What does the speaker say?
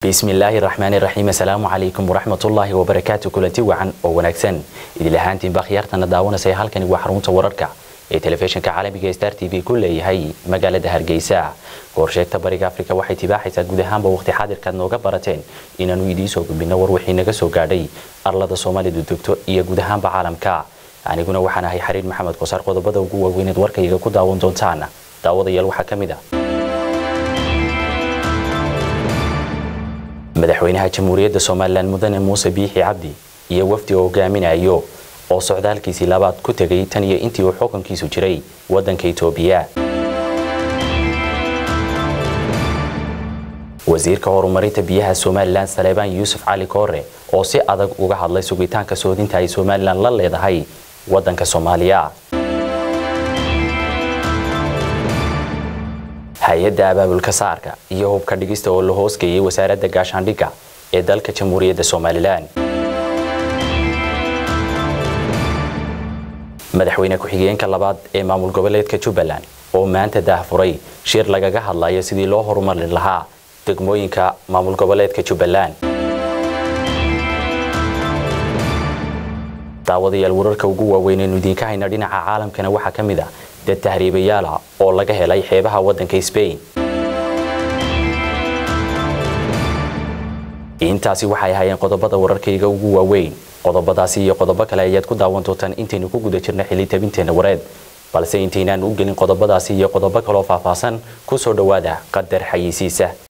bismillaahi raxmaani raxiim assalaamu calaykum waraxmatullaahi wabarakaatu kulanti wacan oo wanaagsan idil ahaantiinba khiyaartana daawanaysa halkani waa xarunta wararka ee telefishinka caalamiga star t v ku leeyahay magaalada hargeysa goorsheegta bariga afrika waxay tibaaxaysaa guud ahaanba waqti xaadirkaad nooga barateen inaanu idiinsoo gudbino war wixii naga soo gaadhay arlada soomaalidu degto iyo guud ahaanba caalamka aniguna waxaan ahay xariir maxamed kosaar qodobada ugu waaweyneed warkayga ku daawan doontaan daawadayaal waxaa ka mid a madaxweynaha jamhuuriyadda somalilan mudane muuse biixi cabdi iyo wafdi oo hogaaminayo oo socdaalkiisii labaad ku tegay tan iyo intii uu xukunkiisu jiray waddanka itoobiya wasiirka horumarinta biyaha somalilan saleebaan yuusuf cali koore oo si adag uga hadlay sugitaanka soodinta ay somalilan la leedahay waddanka soomaaliya hay-adda abaabulka saarka iyo hubka dhigista oo la hoosgeeyay wasaaradda gaashaandhigga ee dalka jamhuuriyadda somalilan madaxweyne ku-xigeenka labaad ee maamul goboleedka jubbaland oo maanta daahfuray shir lagaga hadlayo sidii loo horumarin lahaa degmooyinka maamul goboleedka jubbaland daawadayaal wararka ugu waaweynaynu idiinka hayna dhinaca caalamkana waxaa ka mid a dad tahriibayaala oo laga helay xeebaha waddanka sbain intaasi waxay ahaayeen qodobada wararkayga ugu waaweyn qodobadaasi iyo qodobo kale ayaad ku daawan doontaan intaynu ku guda jirna xili tabinteena wareed balse intaynaan u gelin qodobadaasi iyo qodobo kaloo faahfaahsan ku soo dhowaada qadar xayisiisa